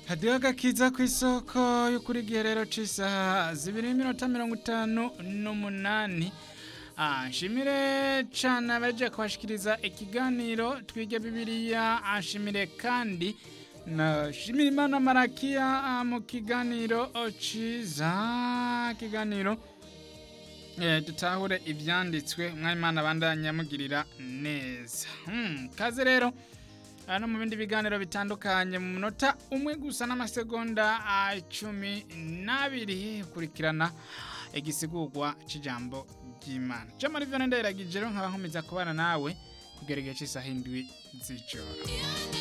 hadiho agakiza ku isoko yo kuri giherero c'isaha zibiri n'iminota mirongo itanu n'umunani Ah, nshimire cane abaje kubashikiriza ikiganiro twige bibiliya anshimire kandi na shimire imana marakiya ah, mu kiganiro ciza kiganiro eh, dutahure ivyanditswe mwayimana bandanya mugirira neza hmm, kaze rero no mu bindi biganiro bitandukanye mu munota umwe gusa n'amasegonda ah, cumi n'abiri kurikirana igisigurwa c'ijambo ry'imana jamari vyone ndayiragije rero nkaba nkomeza kubana nawe kugera igihe c'isaha indwi z'ijoro